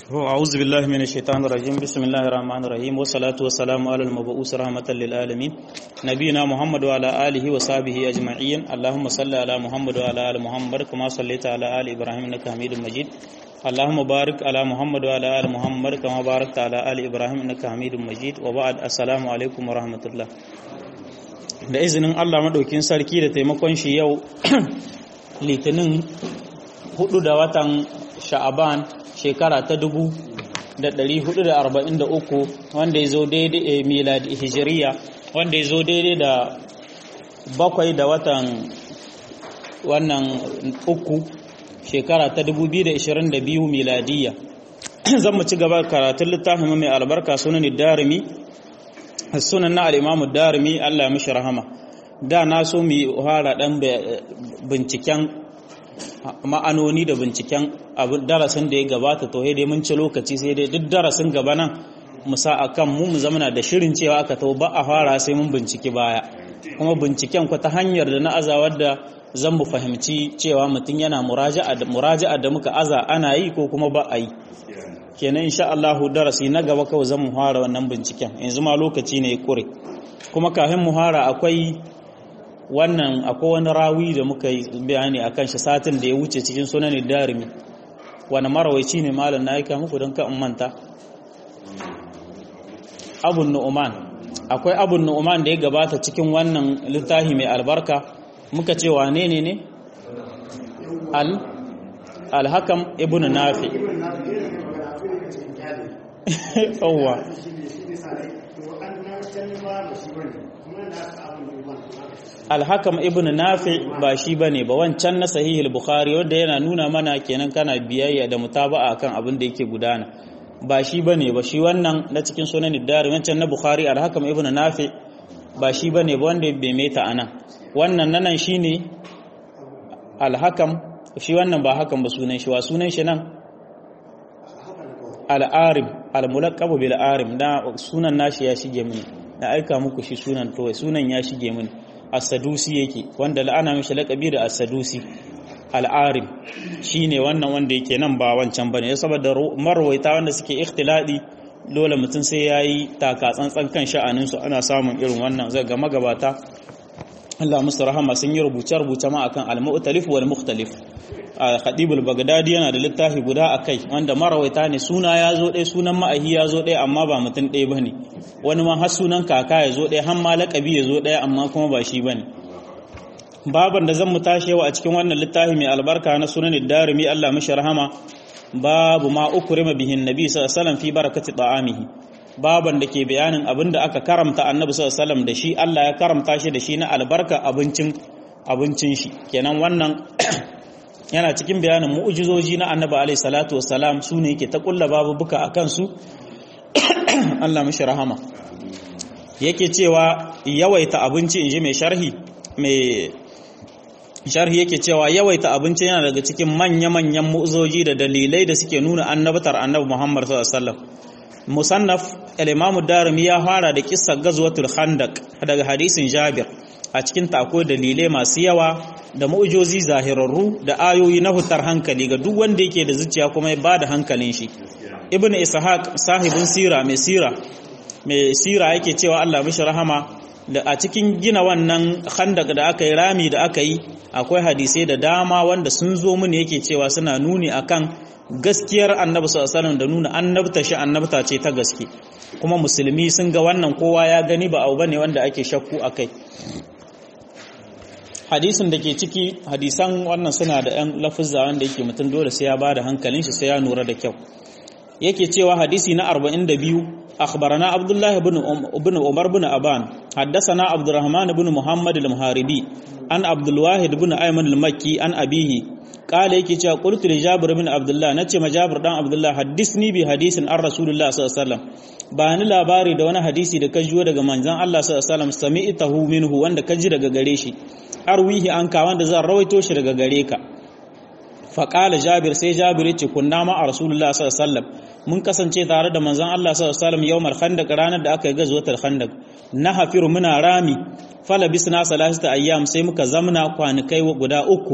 أعوذ بالله من الشيطان الرجيم بسم الله الرحمن الرحيم والصلاة والسلام على المبعوث رحمة للعالمين نبينا محمد وعلى آله وصحبه أجمعين اللهم صل على محمد وعلى آل محمد كما صليت على آل إبراهيم إنك حميد مجيد اللهم بارك على محمد وعلى آل محمد كما باركت على آل إبراهيم إنك حميد مجيد وبعد السلام عليكم ورحمة الله da izinin Allah maɗaukin sarki da taimakon shi yau litinin hudu da watan sha'aban shekara ta dubu da ɗari hudu da arba'in da uku wanda ya zo daidai miladi hijiriya wanda ya zo daidai da bakwai da watan wannan uku shekara ta dubu biyu da ishirin da biyu miladiya zan mu ci gaba karatun littafin mai albarka sunan darimi sunan na al'imamu darimi allah mishi rahama da na so mu fara ɗan binciken ma'anoni da binciken abin darasin da ya gabata to dai mun ci lokaci sai dai duk darasin gaba nan mu sa akan mu mu zamana da shirin cewa aka to ba a fara sai mun binciki baya kuma binciken ku ta hanyar da na azawar da zan mu fahimci cewa mutum yana muraja'a da muraja'a da muka aza ana yi ko kuma ba a yi kenan insha Allah darasi na gaba kawai zan mu fara wannan binciken yanzu ma lokaci ne ya kure kuma kafin mu fara akwai wannan akwai wani rawi da muka yi bayani a kan shi satin da ya wuce cikin sunanin darimi wani marawaici ne malam na aika muku don kan manta abun nu'uman akwai abun nu'uman da ya gabata cikin wannan littafi mai albarka muka ce wane ne ne al alhakam ibn nafi yawwa alhakam ibn nafi ba shi bane ba wancan na sahihul bukhari wanda yana nuna mana kenan kana biyayya da mutaba'a kan abin da yake gudana ba shi bane ba shi wannan na cikin sunan dari wancan na bukhari alhakam ibn nafi ba shi bane ba wanda bai meta anan wannan nanan shine alhakam shi wannan ba hakan ba sunan shi wa sunan shi nan al-arim al-mulaqab bil arim da sunan nashi ya shige mini na aika muku shi sunan to sunan ya shige mini as-sadusi yake wanda la'ana mishi laqabi da as-sadusi al-arim shine wannan wanda yake nan ba wancan bane saboda marwaita wanda suke ikhtiladi dole mutum sai yayi taka tsantsan kan sha'anin su ana samun irin wannan zai ga magabata Allah musu rahama sun yi rubuce-rubuce ma akan al-mu'talif wal mukhtalif Khadib al-Baghdadi yana da littafi guda akai wanda marawaita ne suna ya zo ɗaya sunan ma'ahi ya zo ɗaya amma ba mutum ɗaya bane wani ma har sunan kaka ya zo ɗaya har ma laƙabi ya zo ɗaya amma kuma ba shi bane baban da zan mu tashi yau a cikin wannan littafi mai albarka na sunan darimi Allah mishi rahama babu ma ukrima bihin nabi sallallahu alaihi wasallam fi barakati ta'amihi baban da ke bayanin abin da aka karamta annabi sallallahu alaihi wasallam da shi Allah ya karamta shi da shi na albarka abincin abincin shi kenan wannan yana cikin bayanin mu'ujizoji na annabi alaihi salatu wassalam su ne yake ta kulla babu buka a kansu Allah mishi rahama yake cewa yawaita abinci in ji mai sharhi mai sharhi yake cewa yawaita abinci yana daga cikin manya-manyan mu'ujizoji da dalilai da suke nuna annabatar annabi Muhammad sallallahu alaihi wasallam musannaf al-imamu darimi ya fara da kissar gazwatul khandaq daga hadisin jabir a cikin ta akwai dalilai masu yawa da mu'ujozi zahirarru da ayoyi na hutar hankali ga duk wanda yake da zuciya kuma ya bada hankalin shi ibn ishaq sahibin sira mai sira mai sira yake cewa Allah mishi rahama da a cikin gina wannan khandaq da aka yi rami da aka yi akwai hadisai da dama wanda sun zo mini yake cewa suna nuni akan gaskiyar annabi sallallahu alaihi da nuna annabta shi annabta ce ta gaske kuma musulmi sun ga wannan kowa ya gani ba abu bane wanda ake shakku akai hadisin da ke ciki hadisan wannan suna da ‘yan lafuzza wanda yake mutum dole sai ya ba da hankalin shi sai ya nura da kyau yake cewa hadisi na 42 akhbarana abdullahi ibn umar ibn aban haddathana abdurrahman ibn muhammad al-muharibi an abdul wahid ibn ayman al-makki an abihi qala yake cewa qultu li jabir ibn abdullah nace ma jabir dan abdullah haddisni bi hadisin an rasulullah sallallahu alaihi wasallam ba ni labari da wani hadisi da ka jiyo daga manzon Allah sallallahu alaihi wasallam sami'tahu minhu wanda ka ji daga gare shi arwihi an ka wanda zan rawaito shi daga gare ka faƙala jabir sai jabir ce kunna ma a rasulullah sallallahu alaihi wasallam mun kasance tare da manzon Allah sallallahu alaihi wasallam yawmal khandaq ranar da aka yi gazwatul khandaq na hafiru muna rami fala bisna salasata ayyam sai muka zamna kwanikai guda uku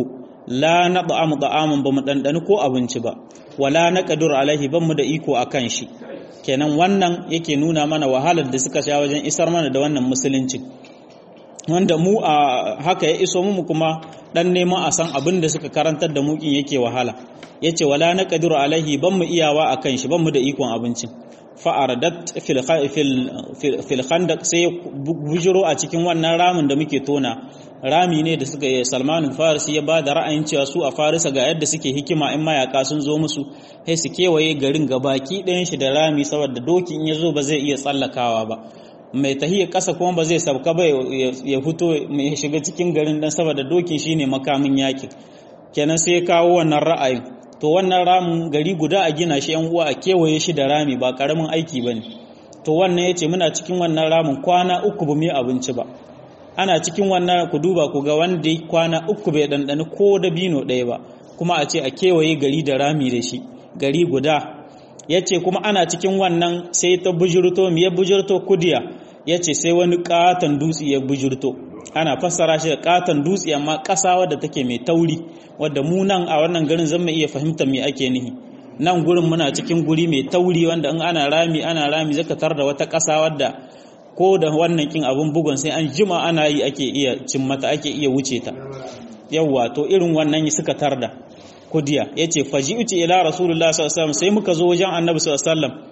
la nad'amu da'aman bamu dandani ko abinci ba wala naqdur alaihi bamu da iko akan shi kenan wannan yake nuna mana wahalar da suka sha wajen isar mana da wannan musulunci wanda mu a haka ya iso mu kuma dan neman a san abin da suka karantar da mu kin yake wahala yace wala naqdiru alaihi ban mu iyawa akan shi ban mu da ikon abincin fa aradat fil fil khandaq sai bujiro a cikin wannan ramin da muke tona rami ne da suka yi Salman Farisi ya ba da ra'ayin cewa su a Farisa ga yadda suke hikima in mayaka sun zo musu sai su kewaye garin gabaki ɗayan shi da rami saboda doki in ya zo ba zai iya tsallakawa ba mai tahiyar ƙasa kuma ba zai sauka ba ya fito mai shiga cikin garin dan saboda dokin shine makamin yaƙi kenan sai ya kawo wannan ra'ayin to wannan ramin gari guda a gina shi yan uwa a kewaye shi da rami ba karamin aiki bane to wannan yace muna cikin wannan ramin kwana uku ba mu yi abinci ba ana cikin wannan ku duba ku ga wanda kwana uku bai dandani ko da bino ɗaya ba kuma a ce a kewaye gari da rami da shi gari guda yace kuma ana cikin wannan sai ta bujurto me ya bujurto kudiya ya ce sai wani katon dutse ya bujurto ana fassara shi da katon dutse amma ƙasa wadda take mai tauri wadda mu nan a wannan garin zan iya fahimta me ake nihi nan gurin muna cikin guri mai tauri wanda in ana rami ana rami zaka tar da wata ƙasa wadda ko da wannan kin abun bugun sai an jima ana yi ake iya cin mata ake iya wuce ta yawwa to irin wannan suka tarda kudiya yace faji'tu ila rasulullah sallallahu alaihi wasallam sai muka zo wajen annabi sallallahu alaihi wasallam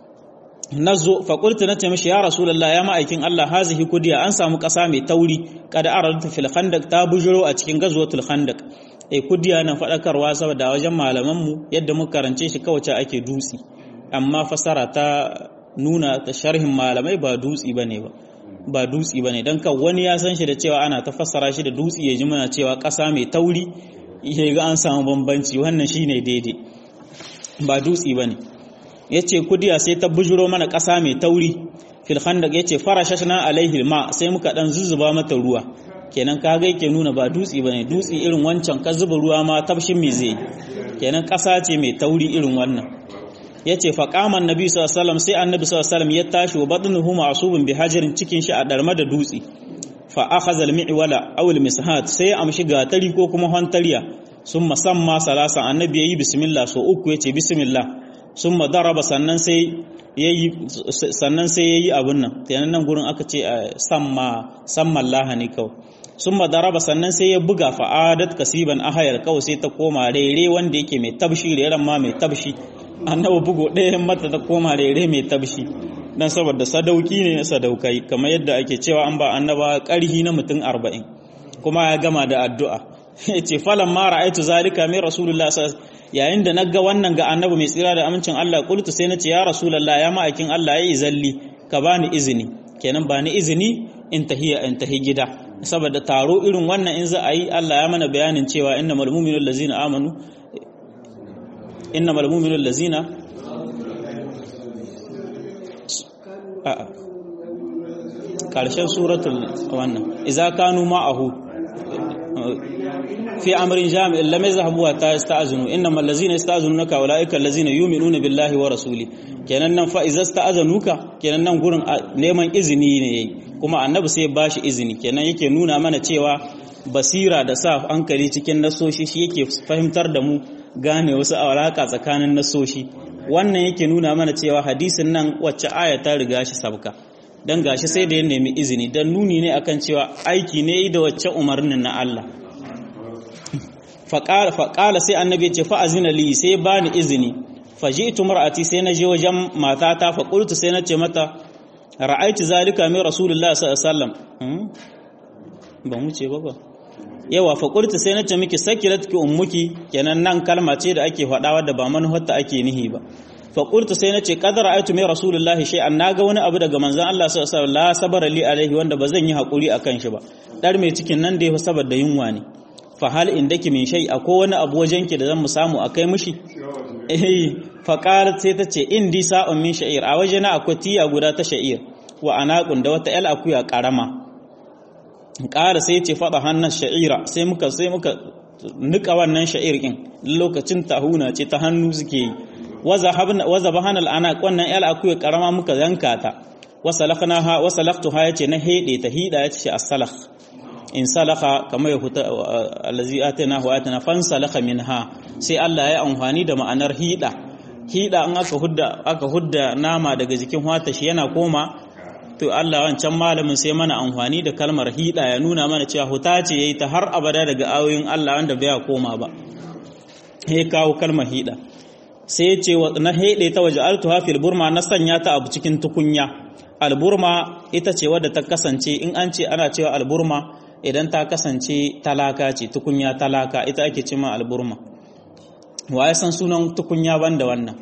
nazo fa qultu nace mishi ya rasulullah ya ma'aikin Allah hazihi kudiya an samu ƙasa mai tauri kada aradtu fil khandaq ta bujuro a cikin gazwatul khandaq eh kudiya na fadakarwa saboda wajen malaman mu yadda muka karance shi kawace ake dutsi amma fasara ta nuna ta sharhin malamai ba dutsi bane ba ba dutsi bane dan kan wani ya san shi da cewa ana ta fassara shi da dutsi ya ji muna cewa ƙasa mai tauri ya ga an samu bambanci wannan shine daidai ba dutsi bane yace kudiya sai ta bujuro mana ƙasa mai tauri fil khandaq yace farashashna alaihi ma sai muka dan zuzzuba mata ruwa kenan kaga yake nuna ba dutsi bane dutsi irin wancan ka zuba ruwa ma tabshin me zai kenan ƙasa ce mai tauri irin wannan yace fa qama annabi sallallahu alaihi wasallam sai annabi sallallahu alaihi wasallam ya tashi wa badnuhu ma'subun bi hajarin cikin shi a darma da dutsi fa akhadha al-mi'wala aw al-mishat sai ya amshi gatari ko kuma hantariya summa samma salasa annabi yayi bismillah so uku yace bismillah sun madaraba sannan sai yayi sannan sai yayi abun nan kenan nan gurin aka ce samma samman lahani kawai sun madaraba sannan sai ya buga fa'adat kasiban ahayar kawai sai ta koma rere wanda yake mai tabshi reren ma mai tabshi annabi bugo ɗaya mata ta koma rere mai tabshi dan saboda sadauki ne na sadaukai kamar yadda ake cewa an ba annaba ƙarhi na mutum arba'in kuma ya gama da addu'a yace falan ma ra'aitu zalika mai rasulullah yayin da naga wannan ga annabi mai tsira da amincin Allah qultu sai nace ya rasulullah ya ma'aikin Allah yayi zalli ka bani izini kenan bani izini in tahiya in tahi gida saboda taro irin wannan in za a yi Allah ya mana bayanin cewa innamal mu'minul ladzina amanu innamal mu'minul ladzina a'a karshen suratul wannan idza kanu ma'ahu في أمر جامع لم يذهبوا حتى يستأذنوا إنما الذين يستأذنونك أولئك الذين يؤمنون بالله ورسوله kenan nan fa iza sta'azanuka kenan nan gurin neman izini ne kuma annabi sai bashi izini kenan yake nuna mana cewa basira da sa hankali cikin nasoshi shi yake fahimtar da mu gane wasu alaka tsakanin nasoshi wannan yake nuna mana cewa hadisin nan wacce aya ta riga shi sabka dan gashi sai da ya nemi izini dan nuni ne akan cewa aiki ne da wacce umarnin na Allah faƙala sai annabi ce fa'azina li sai ba ni izini faji'tu mar'ati sai na je wajen matata fa qultu sai na ce mata ra'aitu zalika min rasulullahi sallallahu alaihi wasallam ba mu ce ba ba yawa fa qultu sai na ce miki sakiratki ummuki kenan nan kalma ce da ake faɗa wadda ba manufarta ake nihi ba fa qultu sai na ce qad ra'aitu min rasulullahi shay'an naga wani abu daga manzon Allah sallallahu alaihi wasallam la sabara li alaihi wanda ba zan yi hakuri akan shi ba dar mai cikin nan da ya saboda yunwa ne fa hal indaki min shay akwai wani abu wajenki da zan mu samu akai mishi eh fa qalat sai ta ce indi sa'un min sha'ir a wajena akwai tiya guda ta sha'ir wa anaqun da wata el akuya karama ƙara sai ce fada hannan sha'ira sai muka sai muka nika wannan sha'ir din lokacin tahuna ce ta hannu suke yi waza bahana al'anaq wannan el akuya karama muka yanka ta wasalaknaha wasalaktuha yace na hede ta hida yace as-salakh in salaka kamar ya huta allazi atana wa atana fan salaka minha sai Allah ya amfani da ma'anar hida hida in aka hudda aka hudda nama daga jikin wata shi yana koma to Allah wancan malamin sai mana amfani da kalmar hida ya nuna mana cewa huta ce yayi ta har abada daga ayoyin Allah wanda bai koma ba he kawo kalmar hida sai ya ce na hede ta waje altuha fil burma na sanya ta abu cikin tukunya alburma ita ce wadda ta kasance in an ce ana cewa alburma idan ta kasance talaka ce tukunya talaka ita ake cima alburma wa ya san sunan tukunya banda wannan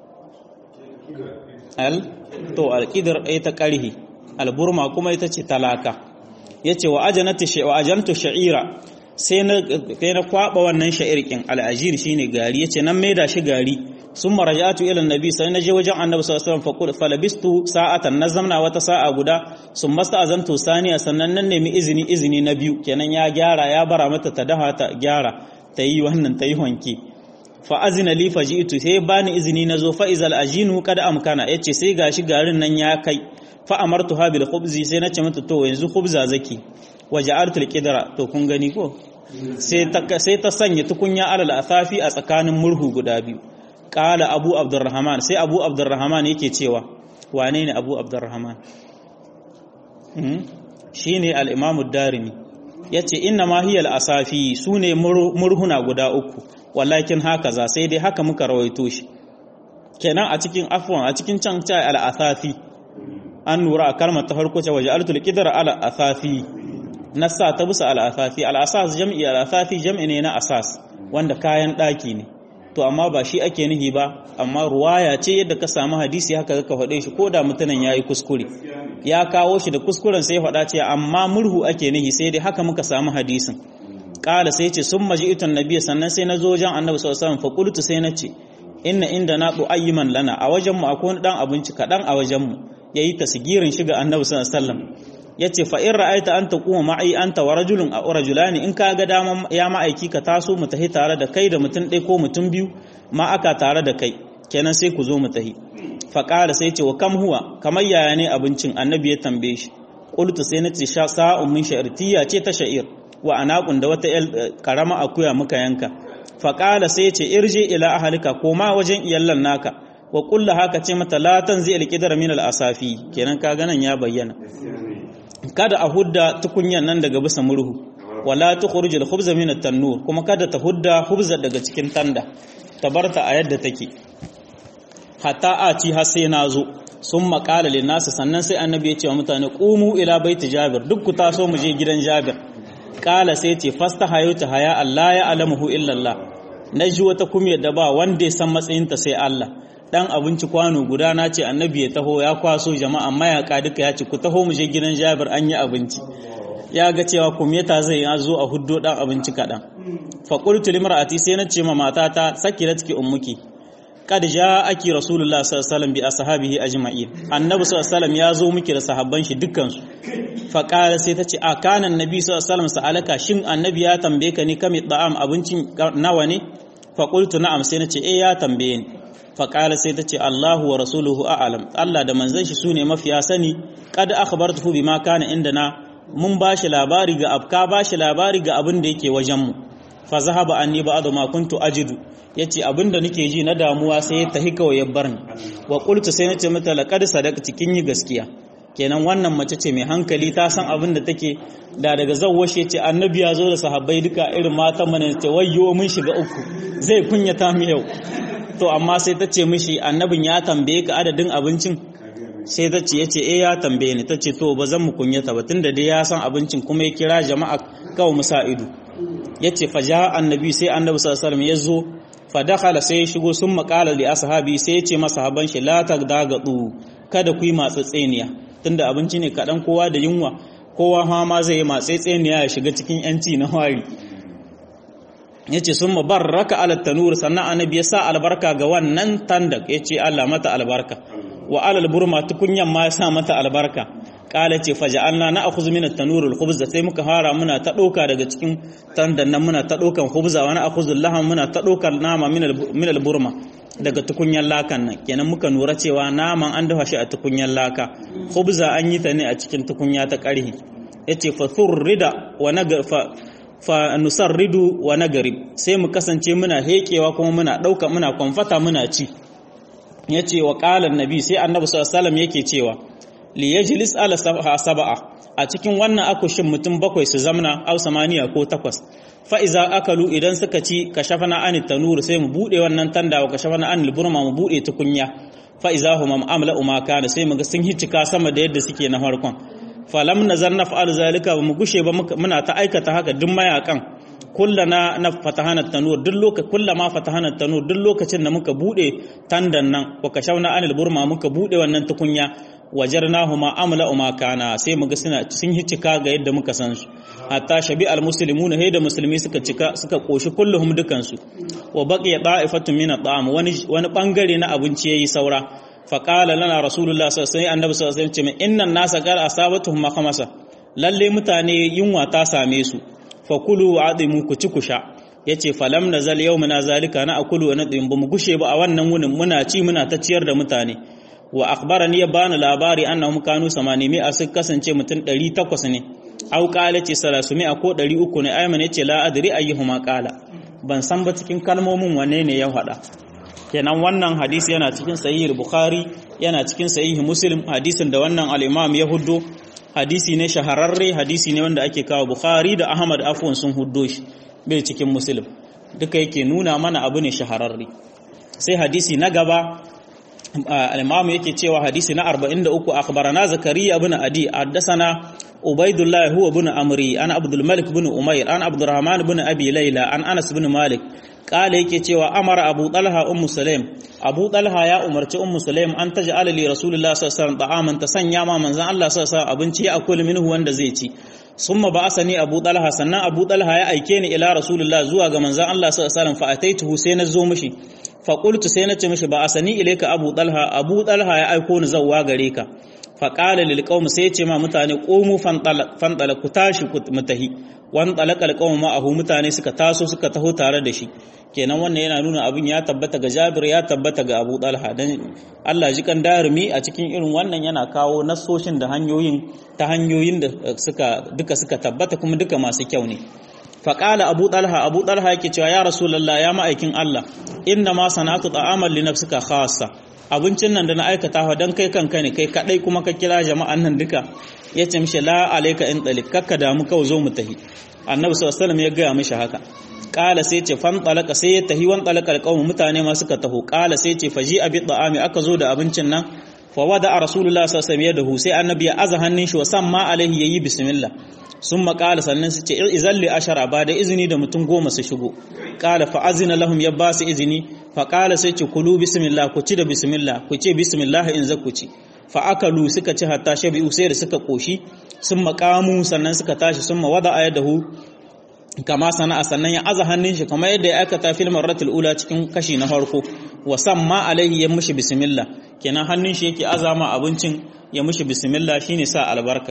al to alqidr ita karhi alburma kuma ita ce talaka yace wa ajanatu shi wa ajantu sha'ira sai na kai na kwaba wannan sha'irkin al'ajir shine gari yace nan maida shi gari summa raja'tu ila annabi sai na je wajen annabi sallallahu alaihi wasallam fa falabistu sa'atan nazamna wata sa'a guda summa sta'azantu saniya sannan nan nemi izini izini na biyu kenan ya gyara ya bara mata ta daha ta gyara ta yi wannan ta yi wanke fa azina li faji'tu sai bani izini na zo fa izal ajinu kada amkana yace sai gashi garin nan ya kai fa amartuha bil khubzi sai nace mata to yanzu khubza zaki waja'altu al-qidra to kun gani ko sai ta sai ta sanya tukunya alal asafi a tsakanin murhu guda biyu qala abu abdurrahman sai abu abdurrahman yake cewa wane ne abu abdurrahman shine al-imam ad-darimi yace inna ma hiya al-asafi sune murhuna guda uku wallakin haka za sai dai haka muka rawaito shi kenan a cikin afwan a cikin can ta al-asafi an nura a kalmar ta farko ce waje altul qidra ala asafi nassa ta bisa al asafi al asas jam'i al asafi jam'i ne na asas wanda kayan daki ne to amma ba shi ake nihi ba amma ruwaya ce yadda ka samu hadisi haka ka faɗe shi ko da mutumin yayi kuskure ya kawo shi da kuskuren sai faɗa ce amma murhu ake nihi sai dai haka muka samu hadisin kala sai ce sun maji itan nabiya sannan sai na zo wajen annabi sallallahu alaihi wasallam fa qultu sai na ce inna inda na ayyiman lana a wajen mu akwai wani dan abinci kadan a wajen mu yayi tasgirin shiga annabi sallallahu alaihi wasallam yace fa in ra'aita an taquma ma'i anta wa rajulun aw rajulani in kaga dama ya ma'aiki ka taso mu tahi tare da kai da mutum ɗaya ko mutum biyu ma aka tare da kai kenan sai ku zo mu tahi fa qala sai ce wa kam huwa kamar yaya ne abincin annabi ya tambaye shi qultu sai nace sha sa'un min sha'irtiya ce ta sha'ir wa anaqun da wata karama akuya muka yanka fa qala sai ce irji ila ahlika koma wajen iyallan naka wa kulla haka ce mata la tanzi alqidar min al-asafi kenan ka ganan ya bayyana kada a hudda tukunyan nan daga bisa murhu wala tukhrijul khubza min at-tannur kuma kada ta hudda khubza daga cikin tanda tabarta a yadda take hatta a ci har sai nazo sun maƙala lin nasu sannan sai annabi ya ce wa mutane qumu ila baiti jabir duk ku taso mu je gidan jabir kala sai ce fasta hayuta haya Allah ya alamuhu illa Allah naji wata kumiyar da ba wanda ya san matsayinta sai Allah dan abinci kwano guda na ce annabi ya taho ya kwaso jama'a mayaka duka ya ce ku taho mu je gidan Jabir an yi abinci ya ga cewa kumiyata zai ya zo a huddo dan abinci kadan fa qultu limra'ati sai na ce ma matata sakirat ki ummuki kad ja'aki rasulullah sallallahu alaihi wasallam bi ashabihi ajma'in annabi sallallahu alaihi wasallam ya zo miki da sahabban shi dukkan su fa qala sai tace a kana annabi sallallahu alaihi wasallam sa'alaka shin annabi ya tambaye ka ni kami da'am abincin nawa ne fa qultu na'am sai nace eh ya tambaye ni fa qala sai tace Allahu wa rasuluhu a'lam Allah da manzon shi sune mafiya sani kad akhbartuhu bima kana indana mun bashi labari ga abka bashi labari ga abin da yake wajen mu fa zahaba anni ba'd ma kuntu ajidu yace abinda nake ji na damuwa sai ya tahi kawai ya bar ni wa qultu sai nace mata laqad sadaqti kin yi gaskiya kenan wannan mace ce mai hankali ta san abin da take da daga zawwashe ce annabi ya zo da sahabbai duka irin matan mana ce wayyo mun shiga uku zai kunyata mu yau to amma sai ta ce mishi annabin ya tambaye ka adadin abincin sai ta ce yace eh ya tambaye ni ta ce to ba zan mu kunyata ba tunda dai ya san abincin kuma ya kira jama'a kawai musa ido yace fa ja annabi sai annabi sallallahu alaihi wasallam ya zo fa dakhala sai ya shigo sun makala li ashabi sai ya ce masa haban shi la tagdagadu kada ku yi matsatseniya tunda abinci ne kadan kowa da yunwa kowa ha ma zai yi matsatseniya ya shiga cikin yanci na wari yace sun mabarraka ala tanur sannan annabi ya sa albarka ga wannan tandak yace Allah mata albarka wa alal burma tukunyan ma ya sa mata albarka kala ce faja'alna na akhudhu min at-tanur al-khubz sai muka fara muna ta doka daga cikin tandan nan muna ta dokan khubza wa na akhudhu laham muna ta dokar nama min al-burma daga tukunyan lakan nan kenan muka nura cewa naman an dafa shi a tukunyan laka khubza an yi ta ne a cikin tukunya ta karhi yace fa thurrida wa nagar fa fa nusarridu wa nagarib sai mu kasance muna hekewa kuma muna dauka muna kwamfata muna ci yace wa qala annabi sai annabi sallallahu alaihi wasallam yake cewa li yajlis ala sab'a a cikin wannan akushin mutum bakwai su zamna au samaniya ko takwas fa iza akalu idan suka ci kashafana anit tanur sai mu bude wannan tanda wa kashafana anil burma mu bude tukunya fa iza hum amla ma kana sai mu ga sun hicika sama da yadda suke na farkon falam nazar naf'al zalika ba mu gushe ba muna ta aikata haka duk mayakan kullana na fatahana tanur duk lokacin kullama fatahana tanur duk lokacin da muka bude tandan nan wa kashafna anil burma muka bude wannan tukunya wajarnahuma amla ma kana sai muga suna sun hicika ga yadda muka san su hatta shabi almuslimuna hayda musulmi suka cika suka koshi kulluhum dukan su wa baqiya da'ifatun min at'am wani wani bangare na abinci yayi saura fa qala lana rasulullah sallallahu alaihi wasallam annabi sallallahu alaihi wasallam ce innan nasa qad asabatuhum khamasa lalle mutane yunwa ta same su fa kulu wa adimu ku ci ku sha yace falam nazal yawmuna zalika na akulu wa nadim bamu gushe ba a wannan wunin muna ci muna ta ciyar da mutane wa akhbarani ya bani labari annahum kanu 800 a sun kasance mutum 800 ne au qala ce 300 ko 300 ne ayman yace la adri ayyuhuma qala ban san ba cikin kalmomin wanne ne ya faɗa kenan wannan hadisi yana cikin sahih bukhari yana cikin sahih muslim hadisin da wannan al-imam ya huddo hadisi ne shahararre hadisi ne wanda ake kawo bukhari da ahmad afwan sun huddo shi bai cikin muslim duka yake nuna mana abu ne shahararre sai hadisi na gaba al-imam yake cewa hadisi na 43 akhbarana zakariya ibn adi haddathana ubaidullah huwa ibn amri ana abdul malik ibn umayr ana abdurrahman ibn abi layla an anas ibn malik kala yake cewa amara abu talha ummu sulaim abu talha ya umarci ummu sulaim an taj'ala li rasulullah sallallahu alaihi wasallam ta'aman ta sanya ma manzon Allah sallallahu alaihi wasallam abinci ya akul minhu wanda zai ci summa ba'asani abu talha sannan abu talha ya aike ni ila rasulullah zuwa ga manzon Allah sallallahu alaihi wasallam fa ataituhu sai na zo mishi fa qultu sai na ce mishi ba'asani ilayka abu talha abu talha ya aiko ni zawwa gare ka fa qala lil qaum sai ya ce ma mutane qumu fantala ku tashi ku mutahi wan talaqal qaum ma'ahu mutane suka taso suka taho tare da shi kenan wannan yana nuna abin ya tabbata ga Jabir ya tabbata ga Abu Talha dan Allah ji kan darumi a cikin irin wannan yana kawo nasoshin da hanyoyin ta hanyoyin da suka duka suka tabbata kuma duka masu kyau ne faƙala abu ɗalha abu ɗalha yake cewa ya rasulallah ya ma'aikin Allah inna ma sana'atu ta'amal li nafsika khassa abincin nan da na aikata wa dan kai kanka ne kai kadai kuma ka kira jama'an nan duka ya ce mishi la alayka in dalik kakka damu kawai zo mu tahi annabi sallallahu alaihi wasallam ya gaya mishi haka kala sai ce fan talaka sai ya tahi wan talaka alqawm mutane ma suka taho kala sai ce faji abi da'ami aka zo da abincin nan fa wada rasulullah sallallahu alaihi wasallam yadahu sai annabi ya aza hannun shi wa samma alaihi yayi bismillah sun makala sannan su ce izalli ashara ba da izini da mutum goma su shigo kala fa azina lahum ya ba su izini fa kala sai ce kulu bismillah ku ci da bismillah ku ce bismillah in za ku ci fa akalu suka ci hatta shabi'u sai da suka koshi sun makamu sannan suka tashi sun mawada ayadahu kama sana'a sannan ya aza hannun shi kamar yadda ya aikata fil marratul ula cikin kashi na farko wa samma alaihi ya mushi bismillah kenan hannun shi yake azama abincin ya mushi bismillah shine sa albarka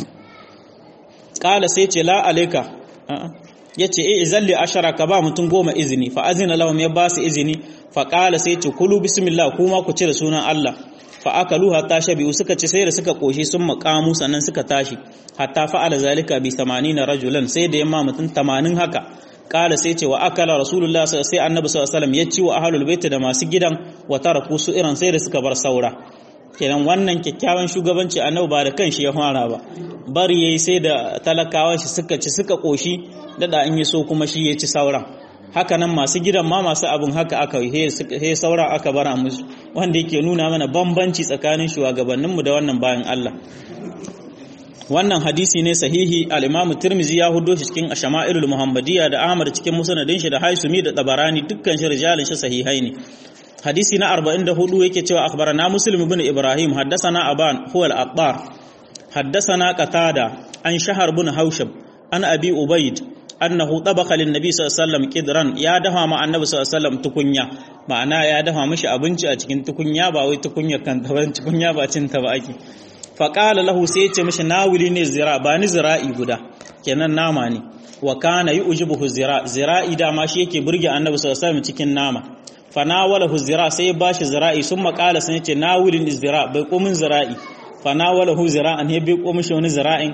kala sai ce la alaika ya ce eh zalli ashara ka ba mutum goma izini fa azina lahum ya ba su izini fa kala sai ce kulu bismillah kuma ku ci da sunan Allah fa akalu hatta shabi'u suka ci sai da suka koshi sun makamu sannan suka tashi hatta fa'ala zalika bi 80 rajulan sai da yamma mutum 80 haka kala sai ce wa akala rasulullah sai annabi sallallahu alaihi wasallam ya ci wa ahlul bait da masu gidan wa taraku su iran sai da suka bar saura kenan wannan kyakkyawan shugabanci annabi ba da kanshi ya fara ba bari yayi sai da talakawan shi suka ci suka koshi dada in so kuma shi ya ci sauran haka nan masu gidan ma masu abin haka aka yi he sauran aka bara musu wanda yake nuna mana bambanci tsakanin shugabanninmu da wannan bayan Allah wannan hadisi ne sahihi al-Imam Tirmidhi ya hudo shi cikin Shama'ilul Muhammadiyya da Ahmad cikin musnadin shi da Haisumi da Tabarani dukkan shi rijalin shi sahihai ne hadisi na 44 yake cewa akhbarana muslim ibn ibrahim haddathana aban huwa al-attar haddathana qatada an shahar ibn haushab an abi ubayd annahu tabakha lin nabi sallallahu alaihi wasallam qidran ya dafa ma annabi sallallahu alaihi wasallam tukunya ma'ana ya dafa mishi abinci a cikin tukunya ba wai tukunya kan ta ban tukunya ba cin ta ba ake fa qala lahu sai ya ce mishi nawili ne zira ba ni zira'i guda kenan nama ne wa kana yujibuhu zira zira'i da ma shi yake burge annabi sallallahu alaihi wasallam cikin nama fanawalahu zira sai ya bashi zira'i sun makala sun yace nawulin zira bai komin zira'i fanawalahu zira'an ya bai komin shi wani zira'in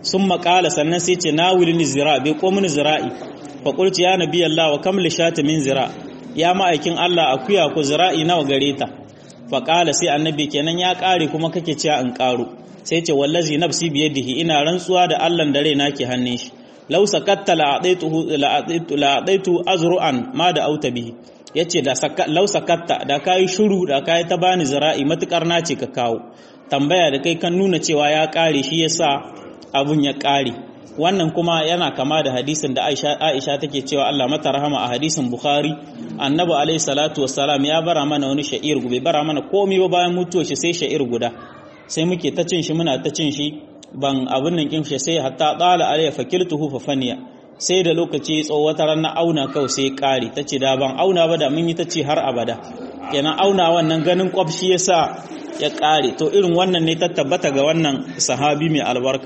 sun makala sannan sai ce na wulini zira bai ko mini zira'i fa qultu ya nabi Allah wa kam lishata min zira ya ma'aikin Allah akuya ku zira'i nawa gare ta fa qala sai annabi kenan ya kare kuma kake cewa in karo sai ce wallazi nafsi biyadihi ina rantsuwa da Allah da raina ke hannun shi law sakatta la adaituhu la adaitu la adaitu azru'an ma da auta bihi yace da law sakatta da kai shuru da kai ta bani zira'i matukar na ce ka kawo tambaya da kai kan nuna cewa ya kare shi yasa abun ya kare wannan kuma yana kama da hadisin da Aisha Aisha take cewa Allah mata rahama a hadisin Bukhari Annabi alaihi salatu wassalam ya bara mana wani sha'ir gube bara mana komai ba bayan mutuwar shi sai sha'ir guda sai muke ta cin shi muna ta cin shi ban abin nan kin shi sai hatta tsala alayya fakiltuhu fa faniya sai da lokaci tsawo wata ran na auna kawai sai kare tace da ban auna ba da mun yi ta ce har abada kenan auna wannan ganin kwafshi yasa ya kare to irin wannan ne ta tabbata ga wannan sahabi mai albarka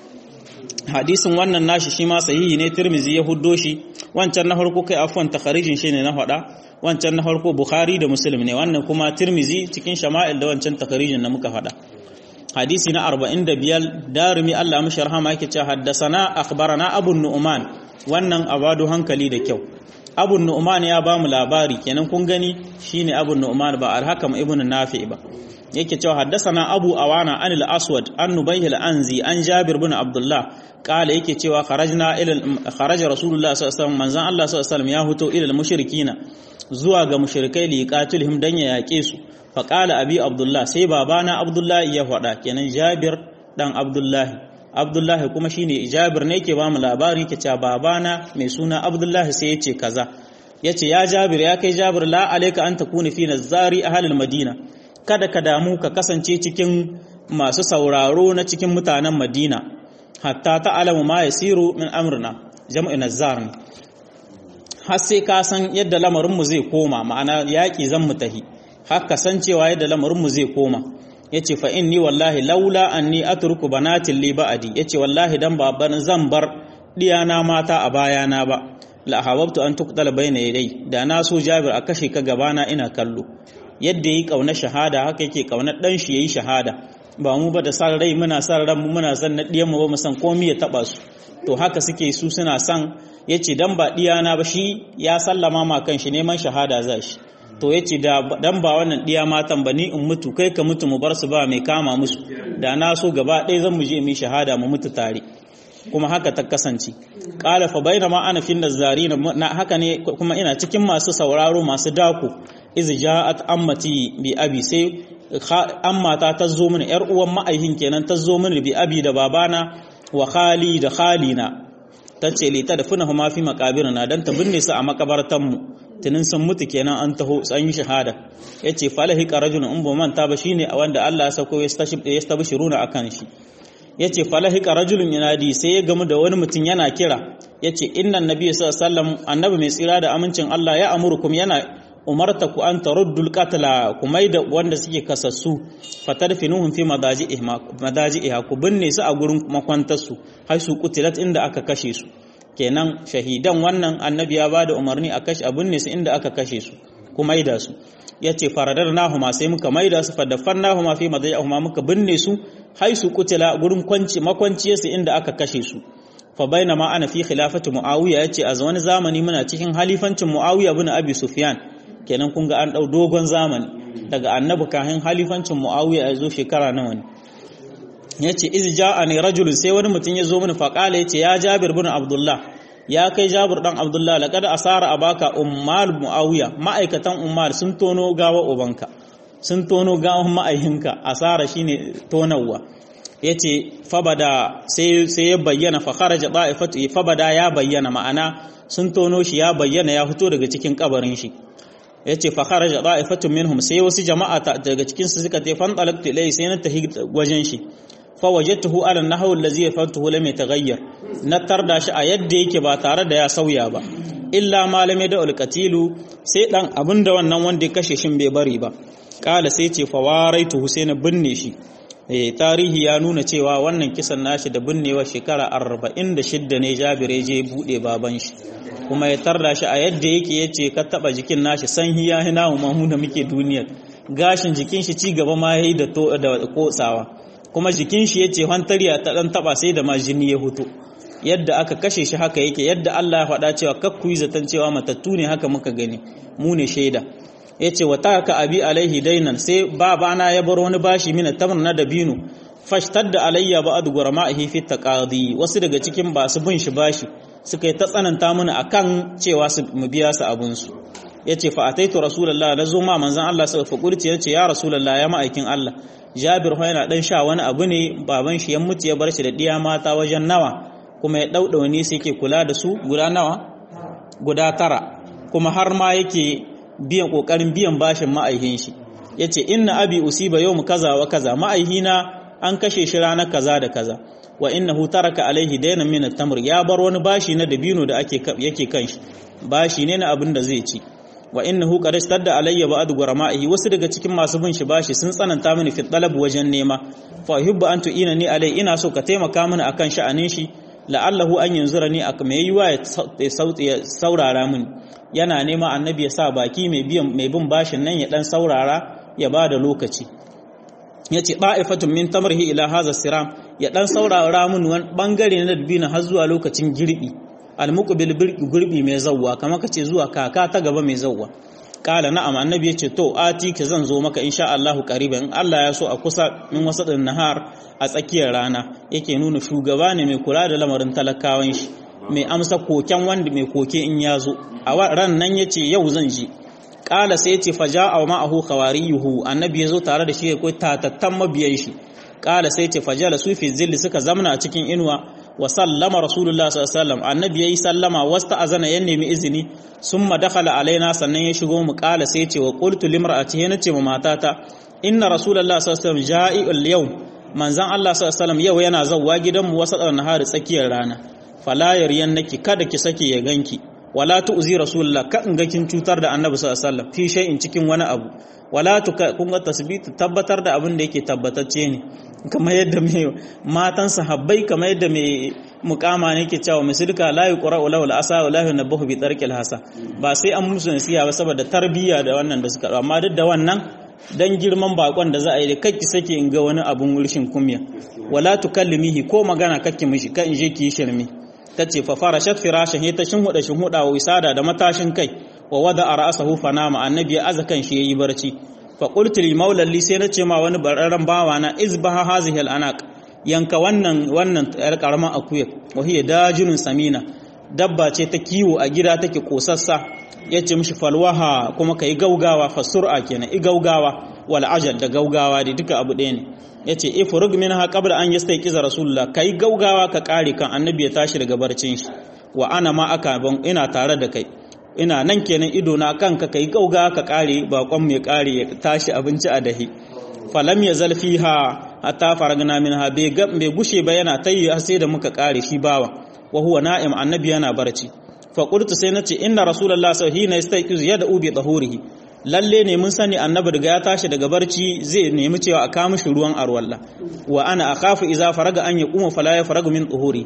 hadisin wannan nashi shi ma sahihi ne Tirmizi ya huddo shi wancan na farko kai afwan takharijin shi ne na faɗa wancan na farko Bukhari da Muslim ne wannan kuma Tirmizi cikin shama'il da wancan takharijin na muka faɗa hadisi na 45 darimi Allah mishi rahama yake cewa haddasana akhbarana Abu Nu'man wannan abadu hankali da kyau Abu Nu'man ya ba mu labari kenan kun gani shine Abu Nu'man ba al-Hakam ibn Nafi ba yake cewa haddasana Abu Awana anil Aswad an Nubayh al-Anzi an Jabir ibn Abdullah kala yake cewa kharajna ila kharaja Rasulullah sallallahu alaihi wasallam manzan Allah sallallahu alaihi wasallam ya huto ila mushrikina zuwa ga mushrikai li qatilhum dan ya yake su fa qala abi Abdullah sai babana Abdullah ya faɗa kenan Jabir dan Abdullah Abdullah kuma shine Jabir ne yake ba mu labari yake cewa babana mai suna Abdullah sai yace kaza yace ya Jabir ya kai Jabir la alayka an takuna fi nazari ahlil Madina kada ka damu ka kasance cikin masu sauraro na cikin mutanen Madina hatta ta'lamu ma yasiru min amrina jam'in nazar har sai ka san yadda lamarin mu zai koma ma'ana yaki zan mu tahi har ka san cewa yadda lamarin mu zai koma yace fa inni wallahi laula anni atruku banatin li ba'di yace wallahi dan baban zan bar diyana mata a bayana ba la hawabtu an tuqtala bayna yaday da na so Jabir a kashe ka gabana ina kallo yadda yi kauna shahada haka yake kauna dan shi yayi shahada ba mu ba da san rai muna san ran mu muna san na diyan mu ba mu san komai ya taba su to haka suke su suna san yace dan ba diyana ba shi ya sallama ma kan shi neman shahada za shi to yace da dan ba wannan diya matan ba ni in mutu kai ka mutu mu bar su ba mai kama musu da na so gaba ɗaya zan mu je mu shahada mu mutu tare kuma haka ta kasance qala fa bainama ana fin nazarin na haka ne kuma ina cikin masu sauraro masu dako iz ja'at ammati bi abi sai ammata ta zo mini yar uwan ma'aihin kenan ta zo mini bi abi da babana wa khali da khalina tace li tadfunahuma fi maqabirina dan ta binne su a makabartan mu tunin sun mutu kenan an taho an yi shahada yace falahi qarajulun in ba manta ba shine wanda Allah ya sauko ya stabshiruna akan shi yace falahi qarajulun yanadi sai ya gamu da wani mutum yana kira yace innan nabiyyu sallallahu alaihi wasallam annabi mai tsira da amincin Allah ya amurukum yana umarta ku an taruddul qatla ku maida wanda suke kasassu fatarfinuhum fi madaji'iha ku binne su a gurin makwantar su har su kutilat inda aka kashe su kenan shahidan wannan annabi ya bada umarni a kashe a binne su inda aka kashe su ku maida su yace faradarnahuma sai muka maida su fadafarnahuma fi madaji'ihuma muka binne su har su kutila gurin kwanci makwanciyarsu inda aka kashe su fa bainama ana fi khilafati muawiya yace a wani zamani muna cikin halifancin muawiya ibn abi sufyan kenan kun ga an ɗau dogon zamani daga annabi kahin halifancin mu'awiya ya zo shekara nawa ne ya ce iz ja'a ne rajulun sai wani mutum ya zo mini faƙala ya ce ya jabir bin abdullah ya kai jabir dan abdullah laqad asara abaka ummal mu'awiya ma'aikatan ummal sun tono gawa ubanka sun tono gawan ma'aihinka asara shine tonawa yace fabada sai sai ya bayyana fa kharaja da'ifatu fabada ya bayyana ma'ana sun tono shi ya bayyana ya fito daga cikin kabarin shi yace fa kharaja da'ifatun minhum sai wasu jama'a daga cikin su suka tefan talaqtu ilai sai na tahi wajen shi fa wajadtuhu ala nahwu allazi yafantuhu lam yataghayyar na tarda shi a yadda yake ba tare da ya sauya ba illa malame da ulqatilu sai dan abinda wannan wanda ya kashe shin bai bari ba kala sai ce fa waraituhu sai na binne shi eh tarihi ya nuna cewa wannan kisan nashi da binnewa shekara 46 ne Jabir je bude baban shi kuma ya tarda shi a yadda yake yace ka taba jikin nashi san hiya hina mu mu da muke duniya gashin jikin shi ci gaba ma yayi da to da kotsawa kuma jikin shi yace hantariya ta dan taba sai da ma jini ya huto yadda aka kashe shi haka yake yadda Allah ya faɗa cewa kakku yi zaton cewa matattu ne haka muka gani mu ne shaida yace wa taka abi alaihi dainan sai babana ya bar wani bashi mina tamr na dabino fashtadda alayya ba'd gurama'ihi fi taqadi wasu daga cikin ba su bin shi bashi suka yi ta tsananta mana akan cewa su mu biya su abun su yace fa ataitu rasulullah na zo ma manzon Allah sai fa kurci yace ya rasulullah ya ma'aikin Allah Jabir ho yana dan sha wani abu ne baban shi ya mutu ya bar shi da diya mata wajen nawa kuma ya daudawa ne sai yake kula da su guda nawa guda tara kuma har ma yake biyan kokarin biyan bashin ma'aihin shi yace inna abi usiba yawm kaza wa kaza ma'aihina an kashe shi ranar kaza da kaza wa innahu taraka alaihi daynan min at-tamr ya bar wani bashi na dabino da ake yake kan shi bashi ne na abin da zai ci wa innahu qad istadda alayya ba'd gurama'ihi wasu daga cikin masu bin shi bashi sun tsananta mini fi talab wajen nema fa uhibbu an tu'inani alai ina so ka taimaka mini akan sha'anin shi la'allahu an yanzurani ak mai yiwa ya sauti ya saurara mini yana nema annabi ya sa baki mai biyan mai bin bashin nan ya dan saurara ya bada lokaci yace da'ifatun min tamrihi ila hadha siram ya dan saurara mini wani bangare na dabina har zuwa lokacin girbi almuqbil gurbi mai zawwa kamar kace zuwa kaka ta gaba mai zawwa kala na'am annabi yace to ati ki zan zo maka insha Allah qariban in Allah ya so a kusa min wasadin nahar a tsakiyar rana yake nuna shugaba ne mai kula da lamarin talakawan shi mai amsa koken wanda mai koke in ya zo a ran nan yace yau zan ji kala sai yace faja'a ma'ahu khawariyuhu annabi yazo tare da shi akwai tatattan mabiyan shi kala sai yace fajala sufi zilli suka zamna a cikin inuwa wa sallama rasulullah sallallahu alaihi wasallam annabi yayi sallama wasta azana ya nemi izini summa dakhala alaina sannan ya shigo mu kala sai ce wa qultu limra'ati yana ce ma matata inna rasulullah sallallahu alaihi wasallam ja'i'ul yawm manzan Allah sallallahu alaihi wasallam yau yana zawwa gidanmu wasa nahari tsakiyar rana fala naki kada ki sake ya ganki wala tu'zi rasulullah ka in ga kin cutar da annabi sallallahu alaihi wasallam fi shay'in cikin wani abu wala tu kun ga tasbitu tabbatar da abin da yake tabbatacce ne kamar yadda mai matan sahabbai kamar yadda mai mukama ne ke cewa misalka la yuqra wala wal asa wala yunabbahu bi tarkil hasa ba sai an musu nasiha ba saboda tarbiyya da wannan da suka amma duk da wannan dan girman bakon da za a yi da kakki sake in ga wani abun wurshin kumya wala tukallimihi ko magana kakki mishi kan je ki shirme tace fa farashat firashin ta shinhuda shinhuda wa wisada da matashin kai wa wada ra'sahu fanama annabi ya aza kan shi yayi barci fa qultu lil maula li sai nace ma wani bararran bawa na izbaha hazihi al anaq yanka wannan wannan yar karaman akuya wa hiya dajinun samina dabba ce ta kiwo a gida take kosassa yace mishi falwaha kuma kai gaugawa fa sur'a kenan i gaugawa wal ajal da gaugawa da duka abu ɗaya ne yace ifrug minha qabla an yastayqiza rasulullah kai gaugawa ka kare kan annabi ya tashi daga barcin shi wa ana ma aka ban ina tare da kai ina nan kenan ido na kanka kai gauga ka kare bakon mai kare ya tashi abinci a dahi falam ya zalfiha hatta faragna minha bai bai gushe ba yana tayi har sai da muka kare shi bawa wa huwa na'im annabi yana barci fa qultu sai nace inna rasulullah sallallahu alaihi wasallam yastayqiz yad'u bi tahurihi lalle ne mun sani annabi daga ya tashi daga barci zai nemi cewa a kawo mishi ruwan arwalla wa ana akhafu idza faraga an yaquma fala yafragu min tuhuri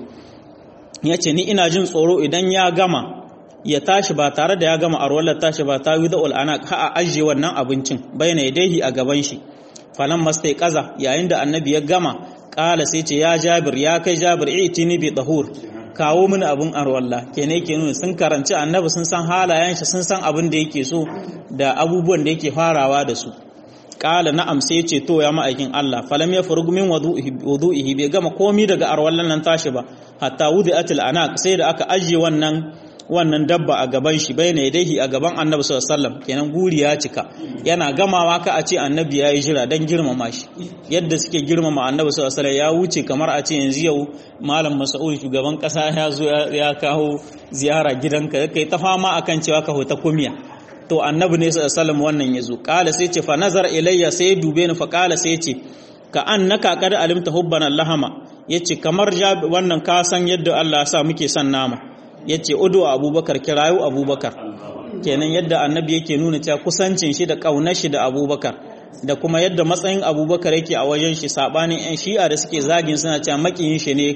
yace ni ina jin tsoro idan ya gama ya tashi ba tare da ya gama arwallar tashi ba ta yuda ul'ana ka a ajiye wannan abincin bayyana yadaihi a gaban shi falan mastai kaza yayin da annabi ya gama kala sai ce ya jabir ya kai jabir itini bi tahur kawo mini abin arwalla kene ke nuna sun karanci annabi sun san halayen shi sun san abin da yake so da abubuwan da yake farawa da su kala na'am sai ce to ya ma'aikin Allah falam ya furgu min wudu'ihi bai gama komi daga arwallan nan tashi ba hatta wudi'atil anaq sai da aka ajiye wannan wannan dabba a gaban shi bai ne dai a gaban annabi sallallahu alaihi wasallam kenan guri ya cika yana gamawa ka a ce annabi ya yi jira dan girmama shi yadda suke girmama annabi sallallahu alaihi wasallam ya wuce kamar a ce yanzu yau malam mas'ud shugaban kasa ya zo ya kawo ziyara gidanka kai ta fama akan cewa ka hota kumiya to annabi ne sallallahu alaihi wasallam wannan yazo kala sai ce fa nazar ilayya sai dube ni fa kala sai ce ka annaka qad alimta hubbana lahama yace kamar wannan ka san yadda Allah ya sa muke son nama ya ce udu abubakar kirayu abubakar kenan yadda annabi yake nuna cewa kusancin shi da ƙaunar shi da abubakar da kuma yadda matsayin abubakar yake a wajen shi sabanin yan shi'a da suke zagin suna cewa makiyin shi ne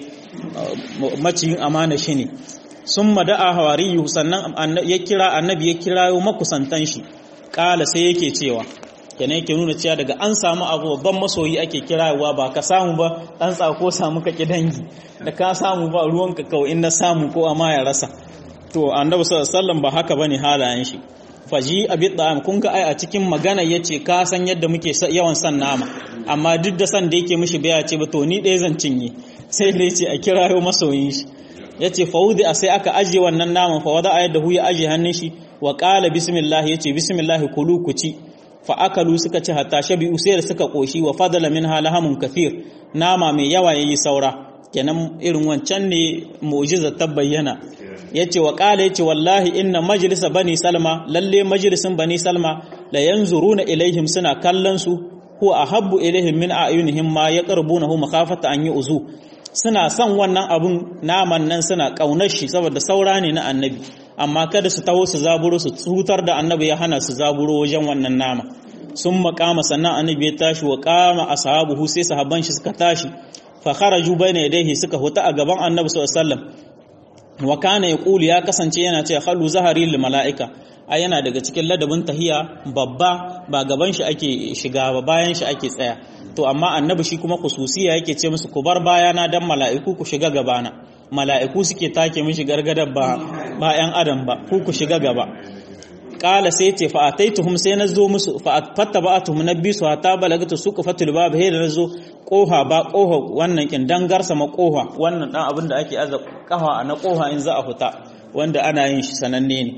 maciyin amana shi ne sun mada'a hawariyu sannan ya kira annabi ya kirayo makusantan shi ƙala sai yake cewa kenan yake nuna cewa daga an samu abu babban masoyi ake kirawa ba ka samu ba dan tsako samu ka ki dangi da ka samu ba ruwanka kawai in na samu ko amma ya rasa to annabi sallallahu alaihi wasallam ba haka bane halayen shi faji abi da'am kun ga ai a cikin magana yace ka san yadda muke yawan san nama amma duk da san da yake mishi baya ce ba to ni ɗaya zan cinye sai da yace a kirayo masoyin shi yace faudi a sai aka aje wannan naman fa wada ayat da hu ya aje hannun shi wa qala bismillah yace bismillah kulu ku ci fa akalu suka ci hatta shabi'u sai da suka koshi wa fadala minha lahamun kathir nama mai yawa yayi saura kenan irin wancan ne mu'jiza ta bayyana yace wa qala yace wallahi inna majlisa bani salma lalle majlisin bani salma la yanzuruna ilaihim suna kallon su huwa ahabbu ilaihim min a'yunihim ma yaqrabunahu makhafata an yu'zu suna son wannan abun naman nan suna kaunar shi saboda saura ne na annabi amma kada su taho su zaburo su tsutar da annabi ya hana su zaburo wajen wannan nama sun makama sannan annabi ya tashi wa kama ashabuhu sai sahabban shi suka tashi fa kharaju bayna yadayhi suka huta a gaban annabi sallallahu alaihi wasallam wa kana yaqulu ya kasance yana cewa khalu zahari lil malaika ai yana daga cikin ladabin tahiya babba ba gaban shi ake shiga ba bayan shi ake tsaya to amma annabi shi kuma khususiya yake ce musu ku bar bayana dan mala'iku ku shiga gabana mala'iku suke take mishi gargadar ba ba yan adam ba ku ku shiga gaba kala sai ce fa ataituhum sai na zo musu fa fattaba'atuhum nabisu hatta balagatu suku fatul bab he da nazo koha ba koha wannan kin dangarsa ma koha wannan dan abin da ake aza kafa na koha in za a fita wanda ana yin shi sananne ne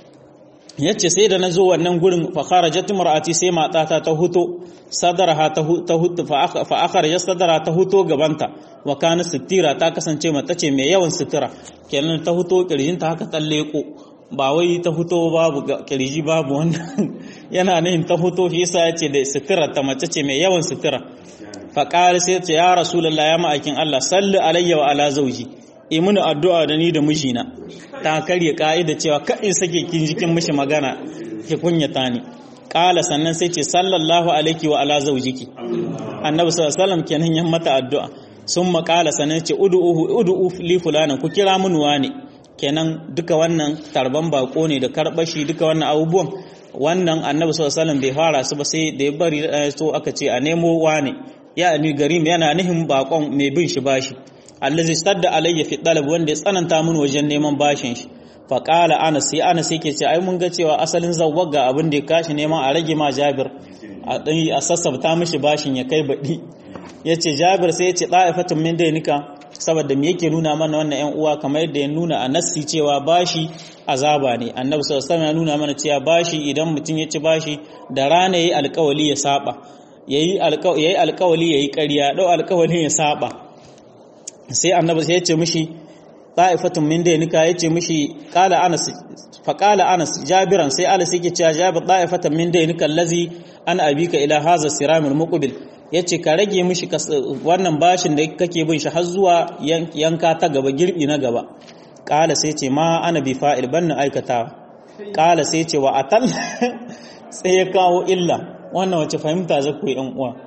yace sai da nazo wannan gurin fa kharajat mar'ati sai matata ta huto sadaraha ta hutu fa akharajat sadara ta huto gabanta wa kana sitira ta kasance mata ce mai yawan sitira kenan ta huto kirjinta haka talleko ba wai ta huto babu kirji babu wannan yana nihin ta huto shi yasa yace da sitira ta mace ce mai yawan sitira fa qala sai ce ya rasulullah ya ma'akin Allah salli alayya wa ala zawji yi mini addu'a da ni da mijina ta karye ka'ida cewa kaɗin sake kin jikin mishi magana ki kunyata ni ƙala sannan sai ce sallallahu alaiki wa ala zaujiki annabi sallallahu alaihi kenan yan mata addu'a sun maƙala sannan ce ud'uhu ud'u li fulana ku kira mun wani kenan duka wannan tarban bako ne da karbashi duka wannan abubuwan wannan annabi sallallahu alaihi bai fara su ba sai da ya bari so aka ce a nemo wani ya ni garim yana nihin bakon mai bin shi bashi allazi stadda alayya fi talab wanda ya tsananta mun wajen neman bashin shi fa qala anas sai anas yake ce ai mun ga cewa asalin zawwaga abin da ya kashi neman a rage ma jabir a dan a sassabta mishi bashin ya kai badi yace jabir sai yace da'ifatun min dainika saboda me yake nuna mana wannan ƴan uwa kamar yadda ya nuna a nassi cewa bashi azaba ne annabi sallallahu alaihi wasallam ya nuna mana cewa bashi idan mutum ya ci bashi da rana yayi alƙawali ya saba yayi alƙawali yayi alƙawali yayi ƙarya dau alƙawalin ya saba sai annabi sai ya ce mishi ta'ifatun min dainika ya ce mishi qala anas fa qala anas jabiran sai anas yake cewa jabir ta'ifatan min dainika allazi an abika ila hadha siramul muqbil yace ka rage mishi wannan bashin da kake bin shi har zuwa yanka ta gaba girbi na gaba qala sai ce ma ana bi fa'il banna aikata qala sai ce wa atal sai ya kawo illa wannan wace fahimta zaku yi yan uwa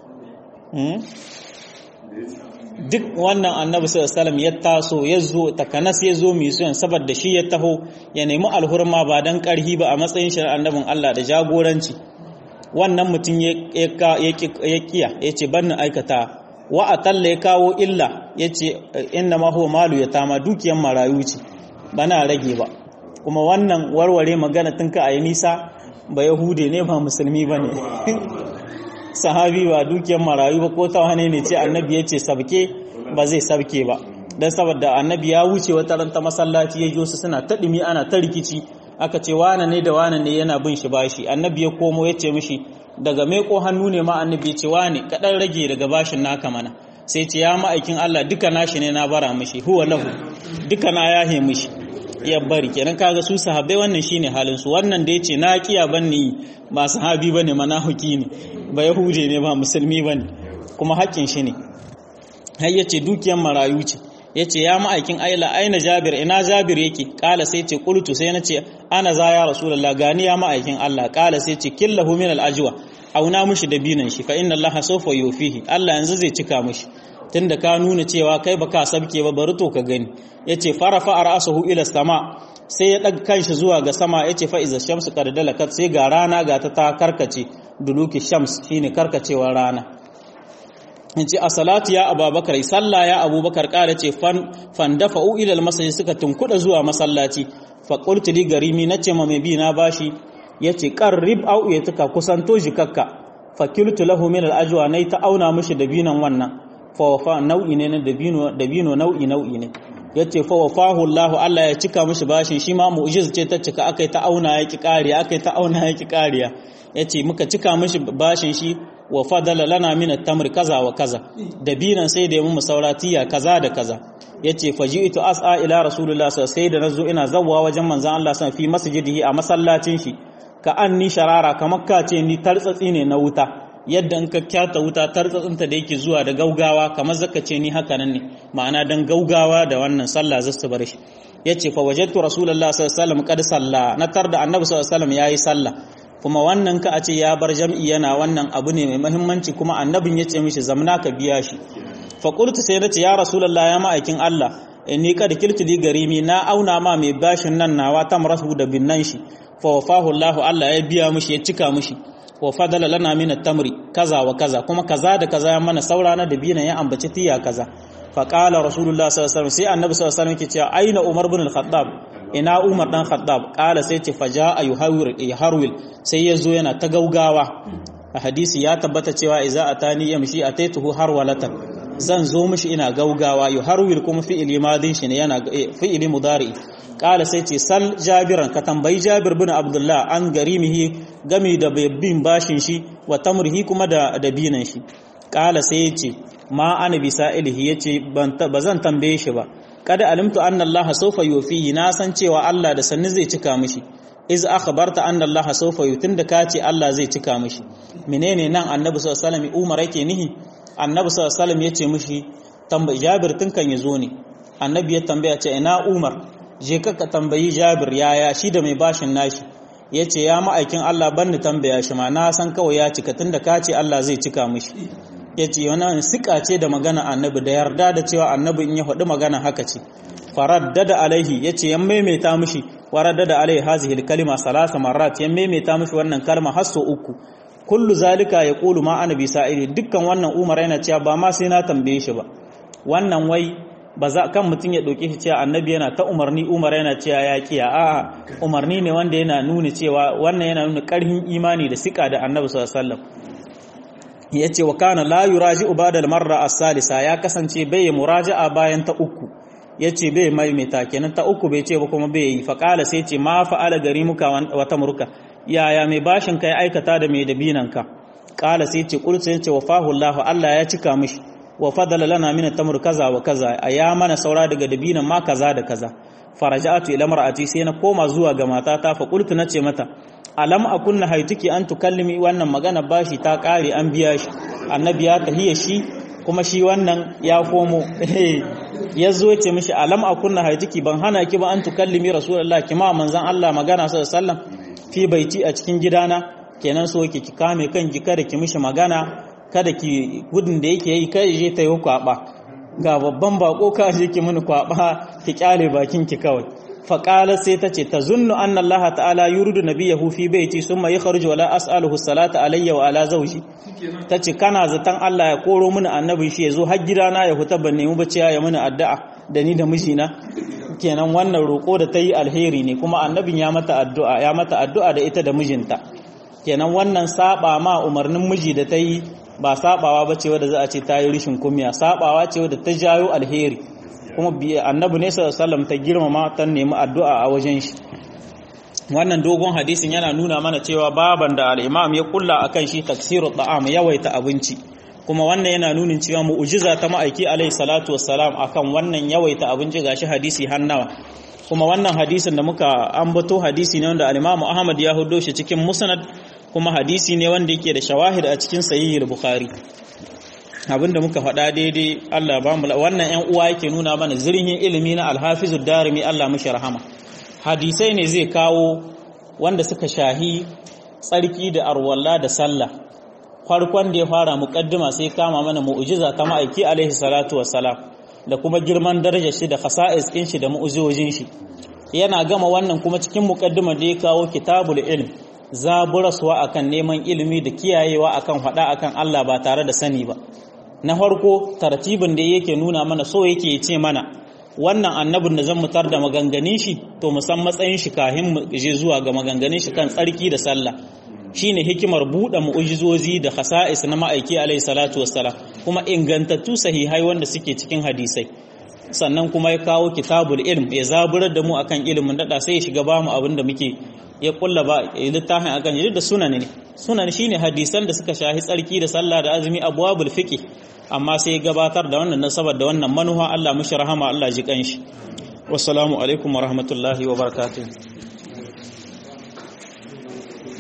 duk wannan annabi sallallahu alaihi ya taso ya zo takanas ya zo mai suyan saboda shi ya taho ya nemi alhurma ba dan karhi ba a matsayin shi annabin Allah da jagoranci wannan mutum ya kiya ya ce ban aikata wa atalla ya kawo illa ya ce inna ma huwa malu ya tama dukiyan marayu ce bana rage ba kuma wannan warware magana tun ka ayi nisa ba yahude ne ba musulmi ba ne sahabi ba dukiyar marayu ba ko ta wane ne ce annabi ya ce sabke ba zai sabke ba don saboda annabi ya wuce wata ranta masallaci ya su suna ta ɗumi ana ta rikici aka ce wane ne da wane ne yana bin shi bashi annabi ya komo ya ce mishi daga ko hannu ne ma annabi ya ce wane kaɗan rage daga bashin naka mana sai ce ya ma'aikin Allah duka nashi ne na bara mishi huwa lahu duka na yahe mishi ya bari kenan kaga su sahabbai wannan shine halin su wannan da yace na kiya banni ba sahabi bane manahiki ne ba yahude ne ba musulmi bane kuma haƙƙin shi ne har yace dukiyar marayu ce yace ya ma'aikin aila aina jabir ina jabir yake kala sai ce qultu sai nace ana za ya rasulullah gani ya ma'aikin Allah kala sai ce killahu min al-ajwa auna mishi da binan shi fa inna allaha sawfa yufihi Allah yanzu zai cika mishi tunda ka nuna cewa kai baka sabke ba bari to ka gani yace farafa ra'sahu ila sama sai ya daga kanshi zuwa ga sama yace fa iza shamsu qad dalakat sai ga rana ga ta ta karkace duluki shams shine karkacewar rana yace a salatu ya abubakar sallah ya abubakar kara ce fan fan dafa'u ila almasjid suka tunkuda zuwa masallaci fa qultu li garimi nace ma mai bi na bashi yace qarrib au yatuka kusanto jikakka fa kiltu lahu min alajwa nay ta auna mishi dabinan wannan fa wafa nau'i ne na dabino dabino nau'i nau'i ne yace fa wafahu Allah Allah ya cika mishi bashin shi ma mu'jiz ce ta cika akai ta auna yaki kariya akai ta auna yaki kariya yace muka cika mishi bashin shi wa fadala lana min at-tamr kaza wa kaza dabinan sai da mu sauratiya kaza da kaza yace faji'tu as'a ila rasulullah sai da nazo ina zawwa wajen manzon Allah san fi masjidihi a masallacin shi ka anni sharara kamar ka ce ni tartsatsi ne na wuta yadda in ka kyata wuta tartsatsinta da yake zuwa da gaugawa kamar zaka ce ni haka nan ne ma'ana dan gaugawa da wannan sallah zasu bar shi yace fa wajadtu rasulullah sallallahu alaihi wasallam qad salla na tar da annabi sallallahu alaihi wasallam yayi sallah kuma wannan ka a ce ya bar jam'i yana wannan abu ne mai muhimmanci kuma annabin ya ce mishi zamna ka biya shi fa qultu sai nace ya rasulullah ya ma'aikin Allah inni qad kiltu li garimi na auna ma mai bashin nan nawa tamrahu da binnan shi fa wafahu Allah Allah ya biya mishi ya cika mishi wa fadala lana min at-tamri kaza wa kaza kuma kaza da kaza ya mana saura na dabina ya ambaci tiya kaza fa qala rasulullah sallallahu alaihi wasallam sai annabi sallallahu alaihi wasallam yake cewa aina umar ibn al-khattab ina umar dan khattab qala sai ce faja yuhawir yaharwil sai yazo yana ta gaugawa a hadisi ya tabbata cewa idza atani yamshi ataituhu harwalatan zan zo mishi ina gaugawa yuharwil kuma fi'ili madin shi ne yana fi'ili mudari kala sai ce sal jabiran ka tambayi jabir bin abdullah an garimihi gami da bin bashin shi wa tamrihi kuma da dabinan shi kala sai ya ce ma ana bisa ilihi ya ce ba zan tambaye shi ba kada alimtu anna allaha sawfa yufihi na san cewa Allah da sanni zai cika mishi iz akhbarta anna allaha sawfa yutin da ka ce Allah zai cika mishi menene nan annabi sallallahu alaihi wasallam umar yake nihi annabi sallallahu alaihi wasallam ya ce mishi tambayi jabir tun kan yazo ne annabi ya tambaya ce ina umar je ka tambayi jabir yaya shi da mai bashin nashi ya ce ya ma'aikin Allah ban ni tambaya shi ma na san kawai ya cika tun da ka ce Allah zai cika mishi ya ce wani sika ce da magana annabi da yarda da cewa annabi in ya faɗi magana haka ce faraddada alaihi ya ce ya maimaita mishi waraddada alaihi hazihil kalima salasa marat ya maimaita mishi wannan kalma har sau uku kullu zalika ya kulu ma ana bisa iri dukkan wannan umar yana cewa ba ma sai na tambaye shi ba wannan wai ba za kan mutum ya ɗauke shi cewa annabi yana ta umarni umar yana cewa ya kiya a'a umarni ne wanda yana nuna cewa wannan yana nuna ƙarfin imani da sika da annabi sallallahu alaihi wasallam yace wa kana la yuraji'u ba'da al-marra as-salisa ya kasance bai muraja'a bayan ta uku yace bai maimaita kenan ta uku bai ce ba kuma bai yi fa qala sai ce ma fa'ala garimuka wa tamruka yaya mai bashin kai aikata da mai dabinanka qala sai ce qul sai ce wafahu Allah Allah ya cika mishi wa fadala lana min at-tamr kaza wa kaza aya mana saura daga dabinan ma kaza da kaza faraja'atu ila mar'ati sai na koma zuwa ga matata fa qultu nace mata alam akunna haituki an tukallimi wannan magana bashi ta kare an biya shi annabi ya tahiya shi kuma shi wannan ya komo ya zo ce mishi alam akunna haituki ban hana ki ba an tukallimi rasulullah ki ma manzon Allah magana sallallahu alaihi wasallam fi baiti a cikin gidana kenan so ki kame kanki kada ki mishi magana kada ki gudun da yake yi kai je ta yi kwaba ga babban bako ka je ki mini kwaba ki kyale bakin ki kawai faƙala sai ta ce ta zunnu anna Allah ta'ala yuridu nabiyahu fi baiti summa yakhruju wala as'aluhu salata alayya wa ala zawji ta ce kana zaton Allah ya koro mini annabin shi yazo har gidana ya huta ban nemi baciya ya mini addu'a da ni da mijina kenan wannan roko da ta yi alheri ne kuma annabin ya mata addu'a ya mata addu'a da ita da mijinta kenan wannan saba ma umarnin miji da ta yi ba sabawa bace wadda za a ce ta yi rishin kumiya sabawa ce wadda ta jayo alheri kuma annabi ne sallallahu ta girmama ta nemi addu'a a wajen shi wannan dogon hadisin yana nuna mana cewa baban da al-imam ya kulla akan shi taksiru ta'am yawaita abinci kuma wannan yana nunin cewa mu'jiza ta ma'aiki alaihi salatu wassalam akan wannan yawaita abinci gashi hadisi hannawa kuma wannan hadisin da muka ambato hadisi ne wanda al-imam Ahmad ya hudo shi cikin musnad kuma hadisi ne wanda yake da shawahid a cikin sahih bukhari abinda muka faɗa daidai Allah ba mu wannan ƴan uwa yake nuna mana zirhin ilimi na alhafizu darimi Allah mishi rahama hadisai ne zai kawo wanda suka shahi tsarki da arwalla da sallah farkon da ya fara muqaddima sai kama mana mu'jiza ta ma'aiki alaihi salatu wassalam da kuma girman darajar shi da khasa'is din shi da mu'jizojin shi yana gama wannan kuma cikin muqaddima da ya kawo kitabul ilm zaburaswa akan neman ilimi da kiyayewa akan faɗa akan Allah ba tare da sani ba na farko tartibin da yake nuna mana so yake ce mana wannan annabin da zan mutar da maganganin shi to mu san matsayin shi kahin mu je zuwa ga maganganin shi kan tsarki da sallah shine hikimar buɗe mu'ujizozi da khasa'is na ma'aiki alaihi salatu wassalam kuma ingantattu sahihai wanda suke cikin hadisai sannan kuma ya kawo kitabul ilm ya zaburar da mu akan ilimin dada sai ya shiga ba mu abin da muke ya kulla ba littafin akan yi da sunan ne sunan shine hadisan da suka shahi tsarki da sallah da azumi abwabul fiqh amma sai ya gabatar da wannan nasabar da wannan manuha Allah mushi rahama Allah ji kanshi wassalamu alaikum wa rahmatullahi wa barakatuh